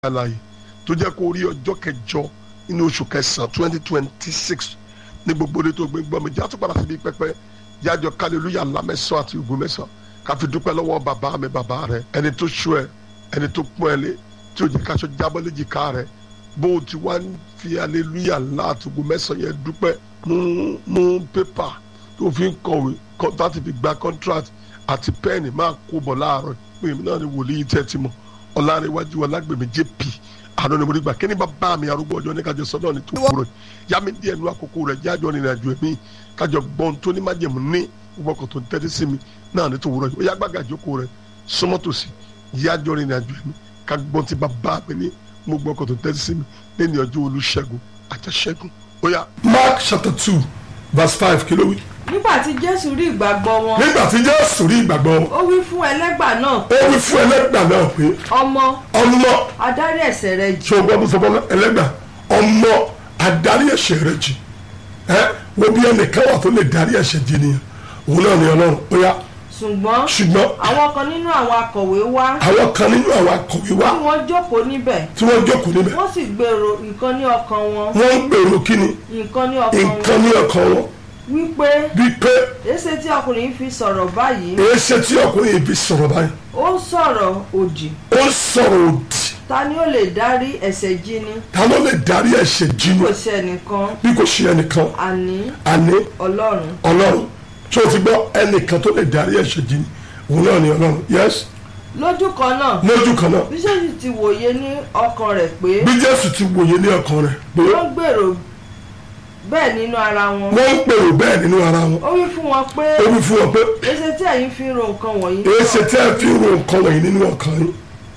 àlàyé tó jẹ́ kó rí ọjọ́ kẹjọ nínú oṣù kẹsàn-án twenty twenty six ní gbogbo orí tó gbé gbọ́ mi já tó padà síbi pẹpẹ jájọ kálílúyà ńlá mẹ́sàn-án àti ògùn mẹ́sàn-án ká fi dúpẹ́ lọ́wọ́ bàbá mi bàbá rẹ ẹni tó ṣú ẹ ẹni tó pọ́n ẹ lé tí ò jẹ́ káṣọ jábọ́ léjìká rẹ bó o ti wá ń fi aleluya ńlá àti ògùn mẹ́sàn-án yẹn dúpẹ́ mú mú pépà tó fi ń kọ̀wé láti fi gba contract àti pẹ́ẹ̀nì máa kó bọ̀ láàárọ̀ pé èmi náà ni wòlíì tẹ́ ti mọ̀ ọ̀làríwájú ọ̀làgbèmí jp àná ni mo rí gbà kí ni bàbá mi arúgbó ọjọ́ ní kájọ sọ́dọ̀ ní tó kúrò yá mi díẹ̀ nu àkókò rẹ̀ jájọ́ ní ìrìnàjò ẹ̀mí kájọ gbọ́n tó ní májèmú ní gbogbo ọkọ̀ tó ń tẹ́tí sí mi náà ní tó wúrọ̀ yìí ó yá gbàgà jókòó rẹ̀ súnmọ́ tòsí yájọ́ ní ìrìnàjò ẹ̀mí ká gbọ́n ti bàbá mi ní gbogbo ọkọ̀ tó ń tẹ́tí sí mi lẹ́ni ọjọ́ olùṣègùn àtẹ̀ṣẹ́gun ó yá. Mark chapter two verse five kí ló wí. nígbà tí jésù rí ìgbàgbọ́ wọn nígbà tí Jésù rí ìgbàgbọ́ wọn ó wí fún ẹlẹ́gbà náà ó wí fún ẹlẹ́gbà náà pé ọmọ ọmọ adarí ẹ̀ṣẹ̀ rẹ jì ṣé o gbọ́ bó sọ fún ẹlẹ́gbà ọmọ adarí ẹ̀ṣẹ̀ rẹ jì ẹ wo bí ẹnìkan wà tó lè darí ẹ̀ṣẹ̀ jì nìyẹn òun náà ni ọlọ́run ó yá ṣùgbọ́n ṣùgbọ́n àwọn kan nínú àwọn akọ̀wé wá àwọn kan nínú àwọn akọ̀wé wa tí wọ́n jókòó níbẹ̀ tí wọ́n jókòó níbẹ̀ wọ́n sì gbèrò nǹkan ní ọkàn wọn wọ́n ń gbèrò kíni nǹkan ní ọkàn nǹkan wọn ní ọkàn wọn wípé wípé èsè tí ọkùnrin yìí fi sọ̀rọ̀ báyìí èé ṣe tí ọkùnrin yìí fi sọ̀rọ̀ báyìí ó ń sọ̀rọ̀ òdì ó ń sọ̀rọ̀ òdì ta ni ó lè dárí ẹ̀ṣẹ̀ jì ni ta ló lè darí ẹ̀ṣẹ̀ jì nù kò sí ẹnìkan bí kò ṣe ẹnìkan àní àní ọlọ́run ọlọ́run tí o ti gbọ́ ẹnìkan tó lè darí ẹ̀ṣẹ̀ jì ní òun náà ni ọlọ́run yes lójú kan náà lójú kan náà bíṣẹ́sì ti wòye ní ọkàn rẹ̀ pé bí jésù ti wòye ní ọkàn rẹ̀ pé wọ́n gbèrò bẹ́ẹ̀ nínú ara wọn wọ́n ń pèrò bẹ́ẹ̀ nínú ara wọn ó wí fún wọn pé ó wí fún wọn pé èsè tí ẹ̀yin fi ń ro nǹkan wọ̀nyí èé ṣe tẹ́ ẹ fi ro nǹkan wọ̀nyí nínú ọkàn yín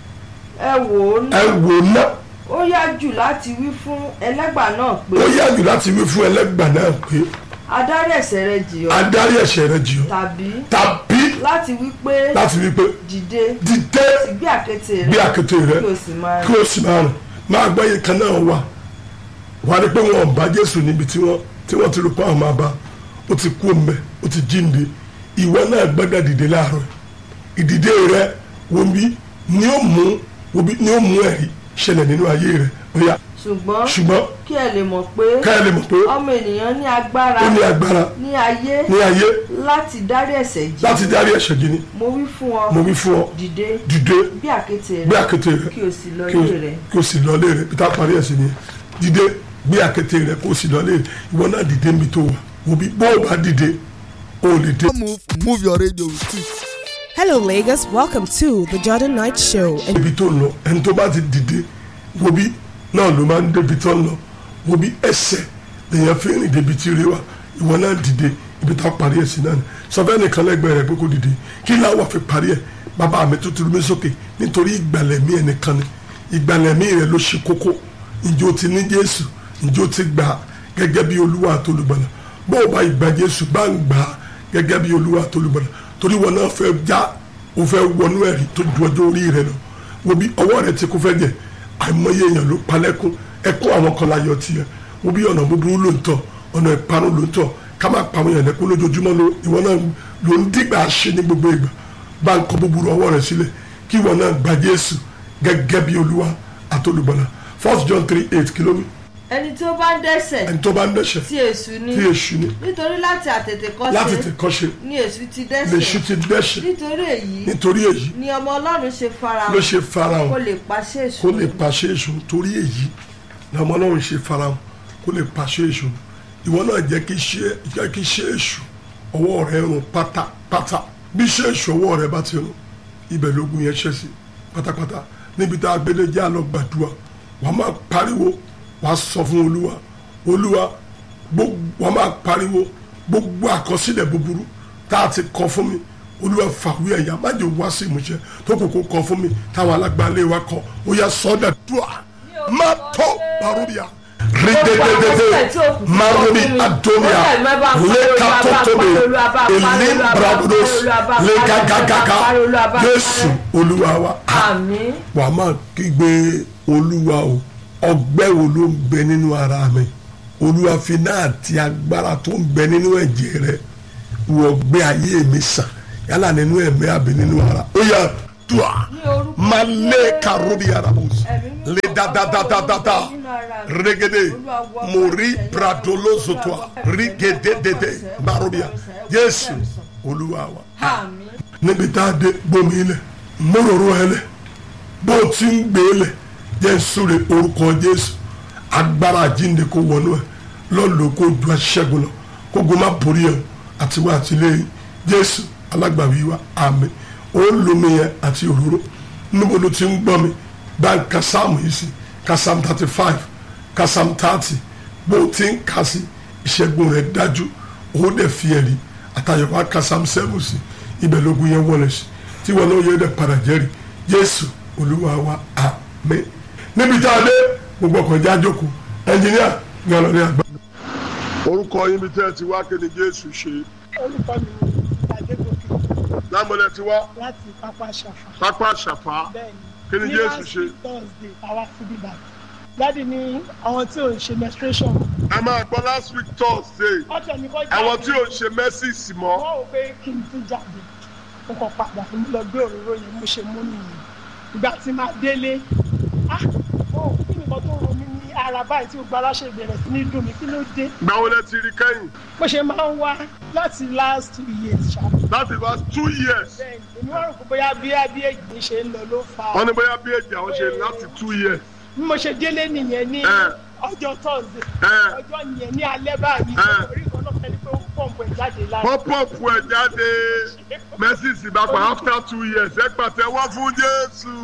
ẹ wò ó ná ẹ wò ná ó yá jù láti wí fún ẹlẹ́gbà náà pé ó yá jù láti wí fún ẹlẹ́gbà náà pé adarí ẹ̀ṣẹ̀ rẹ jì ọ́ adarí ẹ̀ṣẹ̀ rẹ jì ọ́ tàbí tàbí láti wí pé láti wí pé dìde dìde gbé àkéte bí rẹ àkété rẹ kí o sì máa kí o sì máa rìn máa gbọ́ yìí kan náà wà wà ní pé wọn ò bá jésù níbi tí wọ́n tí wọ́n ti rò pé àwọn máa bá ó ti kú ọmọ ó ti jíǹde ìwọ náà gbọ́dọ̀ dìde láàárọ̀ ìdìde rẹ wo bí ni ó mú wo bí ni ó mú ẹ̀rí ṣẹlẹ̀ nínú ayé rẹ ó yá ṣùgbọ́n ṣùgbọ́n kí ẹ lè mọ̀ pé ká ẹ lè mọ̀ pé ọmọ ènìyàn ní agbára ó ní agbára ní ayé ní ayé láti dárí ẹ̀ṣẹ̀ jì láti dárí ẹ̀ṣẹ̀ jì ní mo wí fún ọ mo wí fún ọ dìde dìde bí àkéte gbé rẹ àkété rẹ kí o sì lọ kí o- ilé rẹ kí o sì lọ lé rẹ bí tá a parí ẹ̀sìn ni dìde gbé àkété rẹ kó o sì lọ lé rẹ ìwọ náà dìde níbi tó wà wò bí bó o bá dìde o ò lè dé. move move your radio with it. Hello, Lagos. Welcome to the Jordan Knight Show. And ibi tó ń lọ ẹni tó bá ti dìde wo bí náà ló máa ń débi tó ń lọ wo bí ẹsẹ̀ lèèyàn fi rìn débi tí rí wa ìwọ náà dìde ibi tá a parí ẹ̀ sí náà ni sọfẹ́ nìkan lẹ́gbẹ̀ẹ́ rẹ̀ pé kó dìde kí náà wà fi parí ẹ̀ bàbá mi tó ti rú mi sókè nítorí ìgbàlẹ̀mí ẹnìkan ni ìgbàlẹ̀mí rẹ̀ ló ṣe kókó ǹjẹ́ o ti ní Jésù ǹjẹ́ o ti gbà á gẹ́gẹ́ bí Olúwa àti olùgbàlà bó o bá ìgbà Jésù bá ń gbà á gẹ́gẹ́ bí Olúwa àti olùgbàlà torí wọn náà fẹ́ já o fẹ́ wọnú ẹ̀rí tó ju ọjọ́ orí rẹ lọ wo bí ọwọ́ rẹ ti kú fẹ́ jẹ àìmọye èèyàn ló palẹ́kún ẹkún àwọn kan láyọ̀ tiẹ̀ wo bí ọ̀nà búburú ló ń tọ̀ ọ̀nà ìparun ló ń tọ̀ ká má pa àwọn èèyàn lẹ́kún lójoojúmọ́ ló ìwọ náà ló ń dìgbà ṣe ní gbogbo ìgbà bá ń kọ búburú ọwọ́ rẹ sílẹ̀ kí ìwọ náà gba Jésù gẹ́gẹ́ bí Olúwa àti olùgbàlà First John three eight kìlómítà ẹni tí ó bá ń dẹ́ṣẹ̀ ẹni tó bá ń dẹ́ṣẹ̀ tí èṣù ní tí èṣù ni nítorí láti àtètè láti kọ́ṣe ti kọ́ṣe ní èṣù ti lèṣù dẹ́ṣẹ̀ ti dẹ́ṣẹ̀ nítorí èyí nítorí èyí ni ọmọ ọlọ́run ṣe farahàn ló ṣe farahàn kó lè pàṣẹ èṣù kó lè pàṣẹ èṣù torí èyí làwọn ọlọ́run ṣe farahàn kó lè pàṣẹ èṣù ìwọ náà jẹ́ kí ṣe jẹ́ kí ṣe èṣù ọwọ́ rẹ rún pátápátá bí ṣe èṣù ọwọ́ rẹ bá ti rún ibẹ̀ lógun yẹn ṣẹ́ sí pátápátá níbi tá a gbélé jẹ́ àlọ́ gbàdúrà wàá máa pariwo wàá sọ fún olúwa olúwa gbogbo wàá máa pariwo gbogbo àkọsílẹ̀ búburú tá a ti kọ fún mi olúwa fàwé ẹ̀yà má jẹ́ wá sí ìmúṣẹ tó kò kó kọ fún mi táwọn alágbálẹ̀ wa kọ ó yá sọ́dà dùà má tó barubia ridededede marumi adonia lekatotobe elim bradodos lekagagaga jésù olúwa wa àmín wàá máa kígbe olúwa o ọgbẹ́ wo ló ń bẹ nínú ara mi olúwa fi náà ti agbára tó ń bẹ nínú ẹ̀jẹ̀ rẹ wọ gbé ayé mi sàn yálà nínú ẹ̀mí àbí nínú ara ó yá dùà ní orúkọ máa lé karobi arabu ẹ̀mí mímọ́. kadadadadada regede mori pradolozotoa rigededede barobia jésù olúwa wa àmín níbi tá a dé gbomi ilẹ̀ móròró ẹlẹ̀ bó o ti ń gbé ilẹ̀ jẹ́ súre orúkọ jésù agbára àjíǹde kó wọnú ẹ lọ́lọ́ kó ju aṣẹ́gun lọ kó go má borí ẹ àti wá àtìlẹ́yìn jésù alágbàwí wa àmín ó ń lomi yẹn àti òróró níbo ló ti ń gbọ́ mi bá ń ka sáàmù yìí sí ka sáàmù thirty five ka sáàmù thirty bó o ti ń kà sí ìṣẹ́gun rẹ̀ dájú ó dẹ̀ fi ẹ̀rí àtàyẹ̀wò ka sáàmù seven sí ibẹ̀ lógun yẹn wọlé sí tí wọn náà yẹ dẹ̀ padà jẹ́rìí jésù olúwa wa àmín níbi tá a dé gbogbo ọkọ̀ ìjà jókòó ẹnjìníà ní ọlọ́ni àgbà. orúkọ yín bí tẹ́ ẹ ti wá kí ni jésù ṣe orúkọ mi ni adégòkè lámọ̀lẹ́ ti wá láti pápá ṣàfà pápá ṣàfà bẹ́ẹ̀ Kí ni ní Jésù last ṣe? week thursday àwa ti bí bàbá dáàdi ní àwọn tí ò ń ṣe menstruation a máa gbọ́ last week thursday wọ́n tẹ̀ ní kọ́ jáde àwọn tí ò ń ṣe mẹ́sìsì mọ́ wọ́n ò pé kí n tún jáde mo kàn padà mo lọ gbé òróró yẹn mo ṣe mú nìyẹn ìgbà tí máa délé ah ó kí nìkan tó ro mi ní ara báyìí tí gbogbo aláṣẹ ìbẹ̀rẹ̀ sí ní dùn mí kí ló dé gbàwó lẹ ti rí kẹ́yìn bó ṣe máa ń wá láti last two years ṣá láti wá two years bẹ́ẹ̀ ni èmi wá rò pé bóyá bí bí èjì ṣe ń lọ ló fa wọ́n ní bóyá bí èjì àwọn ṣe láti two years bí mo ṣe délé nìyẹn ní Eh. ọjọ́ thursday Eh. ọjọ́ yẹn ní alẹ́ báyìí Eh. orí kan náà fẹ́ni pé ó pọ̀npù ẹ̀ jáde lára wọ́n pọ̀pù ẹ̀ jáde mẹ́sìsì bá pa after two years ẹ pàtẹ́wọ́ fún jésù.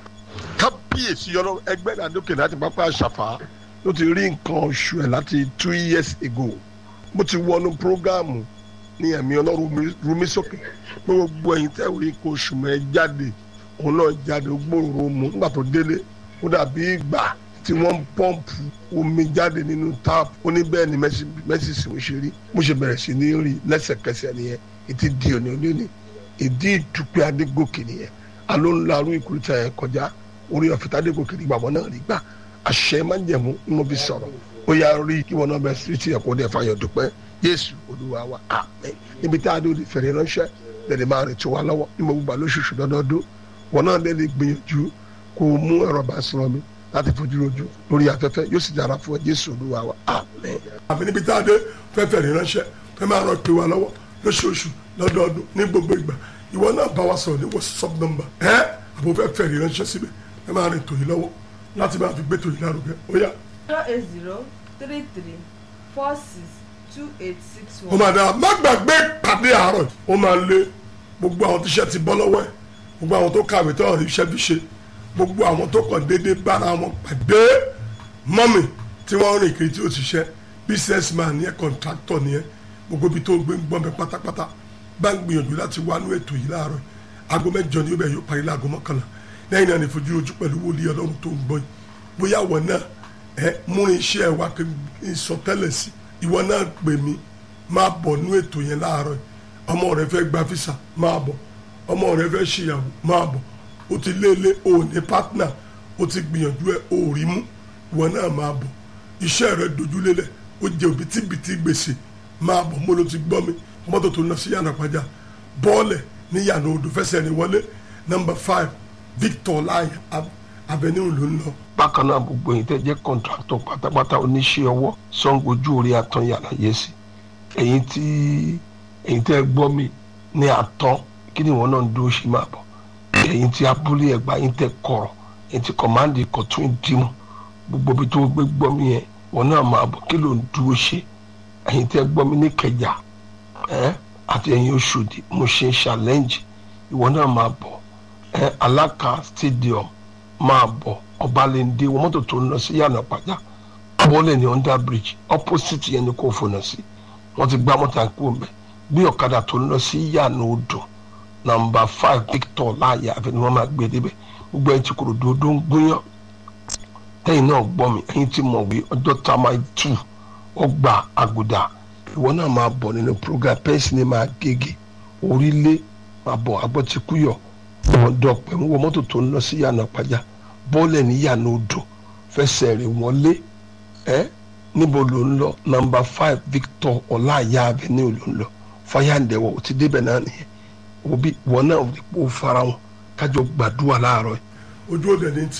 kábíyèsí ọlọ́run ẹgbẹ́ ìdádókè láti pápá àṣàfà ló ti rí nǹkan oṣù ẹ̀ láti two years ago mo ti wọnú prógáàmù ní ẹ̀mí ọlọ́run rúmi sókè pé gbogbo ẹ̀yin tẹ́ rí nǹkan oṣù mọ́ ẹ jáde òun náà jáde ó gbòòrò mu nígbà tó délé ó dàbí ìgbà tí wọ́n ń pọ́ǹpù omi jáde nínú táàpù ó ní bẹ́ẹ̀ ni mẹ́sìsì mo ṣe rí mo ṣe bẹ̀rẹ̀ sí ní rí lẹ́sẹ̀kẹsẹ̀ nìyẹn ètí di òní òní ni ìdí ìdúpẹ́ adégòkè nìyẹn alo ńlá arú ìkúrúta yẹn kọjá orí ọ̀fìtà adégòkè nígbà wọn náà rí gbà àṣẹ máa ń jẹ̀mú ní mo fi sọ̀rọ̀ ó yá rí kí wọn náà bẹ síríìtì ẹ̀kọ́ dẹ̀ fàyọ̀ dúpẹ́ yéésù olúwa wa àmín níbi tá a dé òde fèrè ránṣẹ́ lẹ́ni máa rìn tó wa lọ́wọ́ ní mo gbà lóṣooṣù lọ́dọọdún wọn náà lè lè gbìyànjú kó o mú ẹ̀rọ bá sọ̀rọ̀ mi láti fojú rojú lórí afẹ́fẹ́ yóò sì dára fún ẹ jésù olúwa wa àmín. àmì níbi tá a dé fẹ́fẹ́ rí ránṣẹ́ fẹ́ máa rọ pé wa lọ́wọ́ lóṣooṣù lọ́dọọdún ní gbogbo ìgbà ìwọ náà bá wa sọ̀rọ̀ ní whatsapp number ẹ́ àbò fẹ́ fẹ́ rí ránṣẹ́ síbẹ̀ ẹ máa rìn tòyí lọ́wọ́ láti máa fi gbé tòyí lárugẹ ó yá. zero eight zero three three four six two eight six ó one. máa dára má gbàgbé pàdé àárọ̀ ó máa lé gbogbo àwọn tíṣẹ́ ti bọ́ lọ́wọ́ ẹ̀ gbogbo àwọn tó kàwé tó ọ̀rẹ́ iṣẹ́ fi ṣe gbogbo àwọn tó kàn déédéé bára wọn pàdé mọ́mì tí wọ́n rìn kiri tí ó ti ṣẹ́ business man ni ẹ contractor ni ẹ gbogbo ibi tó gbé ń gbọ́n bẹ pátápátá bá ń gbìyànjú láti wá nú ètò yìí láàárọ̀ yìí aago mẹ́jọ ni ó bẹ̀ yóò parí láago mọ́kànlá lẹ́yìn náà ní fojú ojú pẹ̀lú wòlíì ọlọ́run tó ń gbọ́ yìí bóyá ìwọ náà ẹ múrin iṣẹ́ ẹ wá kí n sọ tẹ́lẹ̀ sí ìwọ náà pè mí máa bọ̀ nú ètò yẹn láàárọ̀ yìí ọmọ rẹ fẹ́ gba fisa máa bọ̀ ọmọ rẹ fẹ́ ṣìyàwó máa bọ̀ o ti léle o ò ní partner o ti gbìyànjú ẹ o ò rí mú ìwọ náà máa bọ̀ iṣẹ́ rẹ dojúlélẹ̀ o jẹ òbítíbitì gbèsè máa bọ̀ mo ló ti gbọ́ mi mọ́tò tó ń lọ sí yànnà pàjá bọ́ọ̀lẹ̀ ní yànnà odò fẹsẹ̀ ní wọlé nọmba five victor láàyè avenue ló ń lọ. bákan náà gbogbo yìí tẹ́ jẹ́ kọ́ńtráktọ̀ pátápátá oníṣẹ́ ọwọ́ sangojú orí àtàn yàrá yẹ sí ẹ̀yin tí ẹ̀yin tẹ́ gbọ́ mi ní àtàn kí ni wọn náà ń dúró ṣe máa bọ̀ ẹ̀yin tí abúlé ẹ̀gbá yín tẹ́ kọ̀rọ̀ ẹ̀yin tí kọ̀mándì kọ̀tún ìdímọ̀ gbogbo ibi tó gbé gbọ́ mi yẹn wọn náà máa bọ̀ kí ló ń dúró ṣe ẹ̀yin tẹ́ gbọ́ mi ní kẹjà ẹ́ àti ẹ̀yin oṣòdì mo ṣe challenge ìwọ náà máa bọ̀ ẹ́ alaka stadium máa bọ̀ ọbalẹ̀ndé wọn mọ́tò tó ń lọ sí yànnà pàjá bọ́ọ̀lẹ̀ ní under bridge opposite yẹn ni kò fònà sí wọ́n ti gbá mọ́tò àǹkó mbẹ́ bí ọ̀kadà tó ń lọ sí yànnà odò nàmbà five victor láàyè àfẹ ni wọ́n máa gbé débẹ̀ gbogbo ẹ̀yin tí kò dòdò ń gúnyán tẹ́yìn náà gbọ́ mi ẹ̀yin tí mọ̀ wí ọjọ́ tá a máa tù ọgbà àgùdà ìwọ náà máa bọ̀ nínú program pẹ́ǹsì ni máa gègé orílẹ̀ máa bọ̀ agbọ́tikúyọ̀ ọ̀dọ̀ pẹ̀lú wọ mọ́tò tó ń lọ sí yànnà pàjá bọ́ọ̀lẹ̀ ní yànnà odò fẹsẹ̀ rẹ̀ wọlé ẹ́ níbo ló ń lọ nọmba five victor ọláàyà avenue ló ń lọ fáyàǹdẹ̀wọ̀ ò ti débẹ̀ náà nìyẹn òbí wọn náà ò lè kó fara wọn kájọ gbàdúrà láàárọ̀ yìí. ojú òde ní tiẹ̀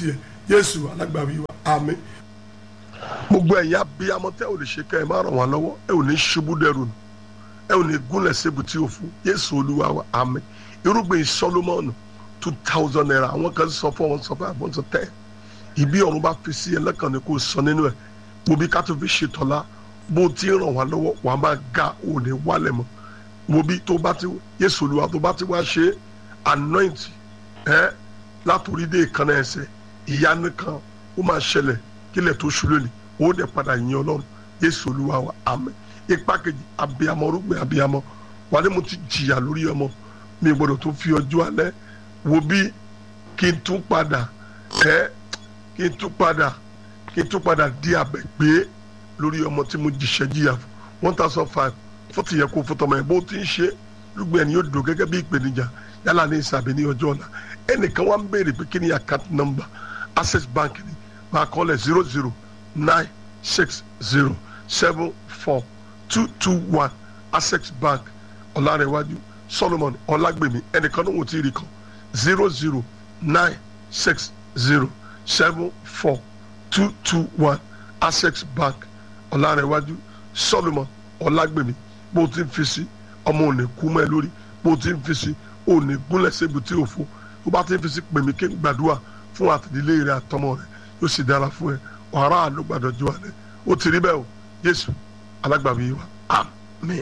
jésù alágbàwí wa àmín. gbogbo ẹ̀yin abiyamọ tẹ́ ò lè ṣe ká ẹ má ràn wá lọ́wọ́ ẹ ò ní ṣubú dẹrù nù ẹ ò ní gúnlẹ̀ sébùtì òfu jésù olúwa wa àmín. irúgbìn solomoni two thousand naira àwọn kan sọ fún wọn sọ fún àwọn sọ tẹ́ ìbí ọ̀run bá fi sí ẹlẹ́kàn ni kò sọ nínú ẹ̀ mo bí ká tó fi ṣètọ́lá bó ti ràn wá lọ́wọ́ wà á máa ga ò ní wálẹ̀ mọ́ mo bí tó bá ti yéṣu olúwa tó bá ti wá ṣe anoint ẹ látòrí dé ìkànnì ẹsẹ̀ ìyanu kan ó máa ṣẹlẹ̀ kílẹ̀ tó ṣú lónìí ó dẹ̀ padà yin ọlọ́run yéṣu olúwa wa àmín ipa kejì abiyamọ rúgbìn abiyamọ wà ní mo ti jìyà lórí ọmọ mi gbọdọ̀ tó fi ọjọ́ alẹ́ wo bí kí n tún padà ẹ kí n tún padà kí n tún padà di àbẹ̀ pé lórí ọmọ tí mo jìṣẹ́ jìyà fún one thousand five fọ́tì yẹ kó fọ́tọ̀ ọmọ yẹn bó ti ń ṣe lùgbẹ́ ẹni yóò dùn gẹ́gẹ́ bí ìpèníjà yálà ní ìsàbẹ̀ ní ọjọ́ ọ̀la ẹnìkan wá ń béèrè pé kí ni account number access bank ni máa kọ́ lẹ̀ zero zero nine six zero seven four two two one access bank ọ̀làrẹ̀wájú solomon ọ̀làgbèmí ẹnìkan náà wò tí ì rí kan zero zero nine six zero seven four two two one access bank ọ̀làrẹ̀wájú solomon ọ̀làgbèmí bó o ti ń fi sí ọmọ òní kú mọ́ ẹ lórí bó o ti ń fi sí òní gúnlẹ̀ sébi tí o fún bó bá ti ń fi sí pèmí kí n gbàdúrà fún àtìdílé rẹ àtọmọ rẹ yóò sì dára fún ẹ ọ̀rá àánú gbàdọ̀jú alẹ́ ó ti rí bẹ́ẹ̀ o jésù alágbàmí wa àmín.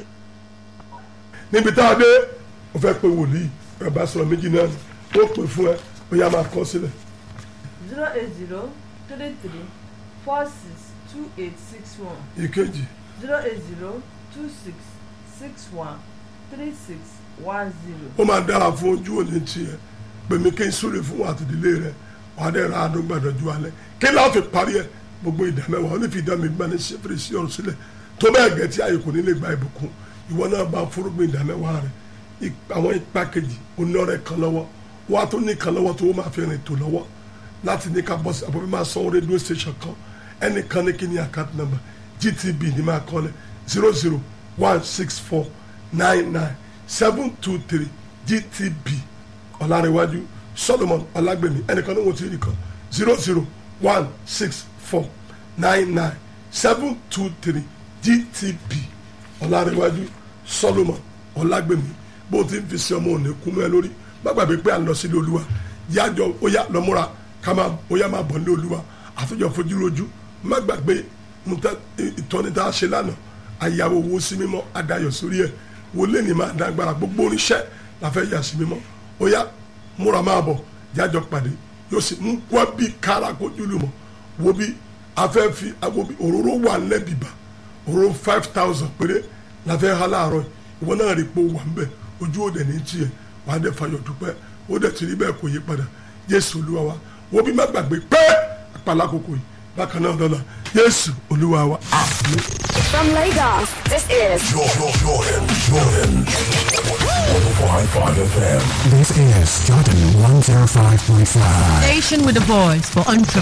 níbi tá a dé o fẹ́ pe wòlíì ẹ bá sọ̀rọ̀ méjì náà ni ó pè fún ẹ ó yá máa kọ́ sílẹ̀. zero eight zero three three four six two eight six one ìkejì zero eight zero two six six one three six one zero. ó máa dára fún ojú òní tiẹ̀ pèmí kí n súre fún wa àtìdílé rẹ wàá dẹ̀ ra àánú gbàdọ̀jú alẹ́ kí láwọn fi parí ẹ gbogbo ìdá mẹ́wàá ó ní fi ìdá mi gbani ṣẹ́fẹ̀rẹ̀ sí ọ̀run sílẹ̀ tó bẹ́ẹ̀ gẹ̀ tí ayé kò ní lè gba ìbùkún ìwọ náà bá fúrúgbìn ìdá mẹ́wàá rẹ ip- àwọn ipa kejì onírọ̀rẹ́ kan lọ́wọ́ wọ́n á tó ní kan lọ́wọ́ tó máa fi rìn tó lọ́wọ́ láti ní ká bọ́sì àbọ̀bí máa sanwó rédíò station kan ẹnìkan ní kí ni account number gtb ní máa kọ́ lẹ̀ zero zero one six four nine nine seven two three gtb ọ̀làrẹ̀wájú solomon ọ̀làgbèmí ẹnìkan ní wọ́n ti rí kan zero zero one six four nine nine seven two three gtb ọ̀làrẹ̀wájú solomon ọ̀làgbèmí bó ti ń fi sí ọmọ òní kú mẹ́ lórí má gbàgbé pé à ń lọ sílé olúwa yájọ ó yá lọ́múra ká máa ó yá máa bọ̀ nílé olúwa àtúnjọ fojú rojú má gbàgbé nta- ìtọ́ni tá a ṣe lánàá àyàwó owó sí mímọ́ adayọ̀ sórí ẹ̀ wọlé ní máa dágbára gbogbo oníṣẹ́ la fẹ́ yà sí mímọ́ ó yá múra máa bọ̀ jájọ pàdé yóò sì mú wá bí kára kojú lù mọ́ wo bí afẹ́ fi wo bí òróró wà lẹ́bìbà òróró five thousand péré la fẹ́ ha láàárọ̀ yìí. ìwọ náà rí i pé ó wà ń bẹ̀ ojú òde ní tiẹ̀ wàá dẹ̀ fayọ̀ dúpẹ́ ó dẹ̀ ti rí bẹ́ẹ̀ kò yí padà jésù olúwa wa wo bí má gbàgbé pé àpàlà kòkò yìí bákan náà dọ́là jésù olúwa wa àmín. From Lagos, this is Jordan, Jordan, Jordan. 105.5 FM. This is Jordan 105.5. Station with a voice for entrepreneurs.